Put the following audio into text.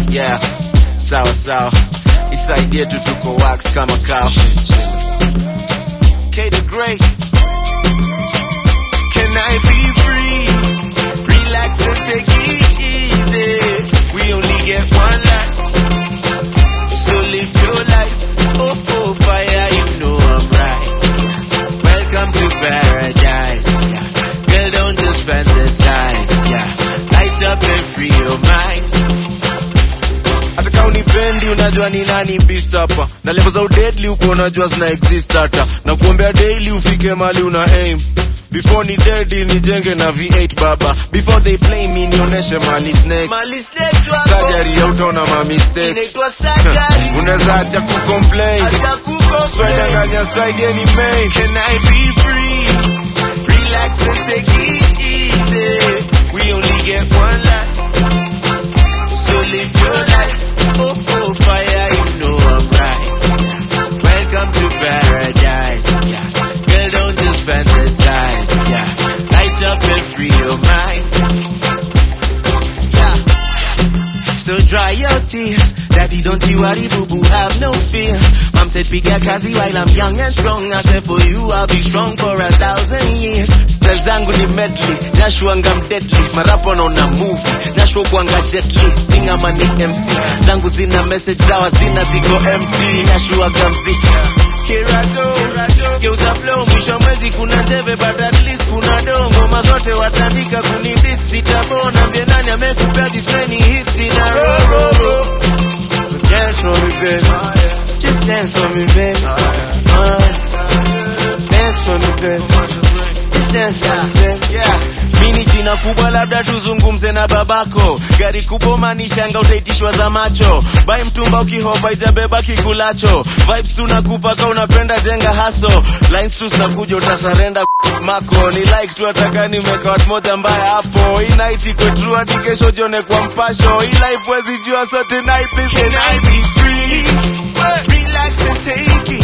yeah sawa sawa isaidie tu tuko wax kama kawa K the Great Can I be free? Relax and take it easy. We only get one life. So live your life. Oh, oh, fire, you know I'm right. Welcome to paradise. Yeah. Girl, don't just fantasize. Yeah. Light up and free your mind. hata kama unipendi unajua ni nani beast hapa na level za udedli huko unajua zina exist hata na kuombea daily ufike mali una aim before ni dedi nijenge na v8 baba before they play me nionyeshe mali snakes Mali snakes wako. surgery ya utaona ma mistakes Inaitwa surgery. unaweza acha kucomplain Acha kukomplain. swedanganya side any main can i be free relax and take it easy we only get one life so live your life. Oh, oh, fire, you know I'm right. Welcome to paradise. Yeah. Girl, don't just fantasize. Yeah. Light up and free your mind. Yeah. So dry your tears. Daddy, don't you worry, boo boo, have no fear. Mom said, piga kazi while I'm young and strong. I said, for you, I'll be strong for a thousand years. Style zangu ni medley, nashuanga mdeadly. Marapo naona movie, nashuo kuanga jetly. Singa mani MC, zangu zina message zawa zina ziko empty. Nashuaga mziki. Here I go, geuza flow, mwisho mwezi kuna teve but at least kuna do. Ngoma zote watandika kunibit, sitabona. Mbie nani amekupea this many hits in a row, row, row. So dance for me, baby. Just dance for me, baby. Uh, dance for me, baby. Just dance for me, baby. Yeah. Mini jina kubwa labda tuzungumze na babako gari kubwa manishanga utaitishwa za macho bai mtumba ukihopa itabeba kikulacho vibes tunakupa ka unapenda jenga haso lines tu zinakuja utasarenda mako ni like tu ataka nimeka watu moja mbaya hapo hii night iko true hadi kesho jione kwa mpasho hii life wezi jua so tonight please can I be free relax and take it